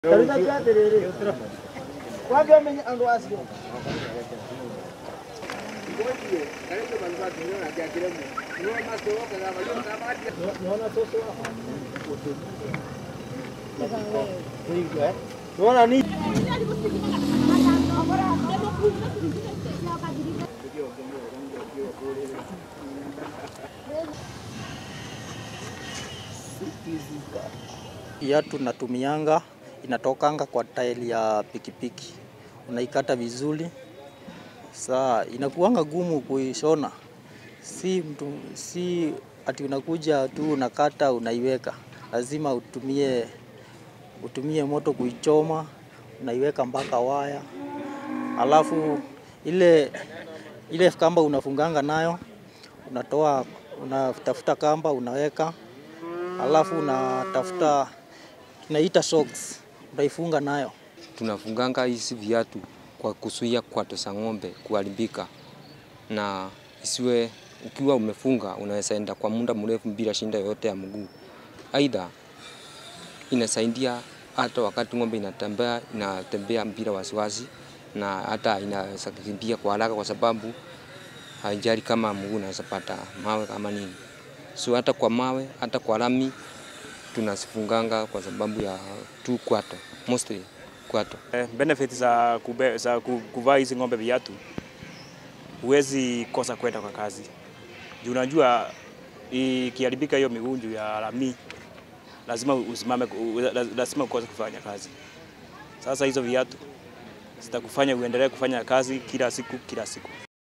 Unaona nini? Viatu natumianga inatokanga kwa tairi ya pikipiki, unaikata vizuri. Saa inakuanga gumu kuishona, si mtu, si ati unakuja tu unakata unaiweka, lazima utumie, utumie moto kuichoma, unaiweka mpaka waya, alafu ile ile kamba unafunganga nayo unatoa, unatafuta kamba unaweka, alafu unatafuta tunaita socks utaifunga nayo. Tunafunganga hizi viatu kwa kuzuia kwato za ng'ombe kuharibika, na isiwe ukiwa umefunga unaweza enda kwa muda mrefu bila shinda yoyote ya mguu. Aidha, inasaidia hata wakati ng'ombe inatembea inatembea bila wasiwasi, na hata inaweza kukimbia kwa haraka kwa sababu haijali kama mguu unaweza pata mawe kama nini. So hata kwa mawe, hata kwa lami tunasifunganga kwa sababu ya tu kwato, mostly kwato. Eh, benefit za, kube, za ku- kuvaa hizi ng'ombe viatu, huwezi kosa kwenda kwa kazi juu unajua ikiharibika hiyo miguu juu ya lami, lazima usimame, u- lazima ukose kufanya kazi. Sasa hizo viatu zitakufanya uendelee kufanya kazi kila siku kila siku.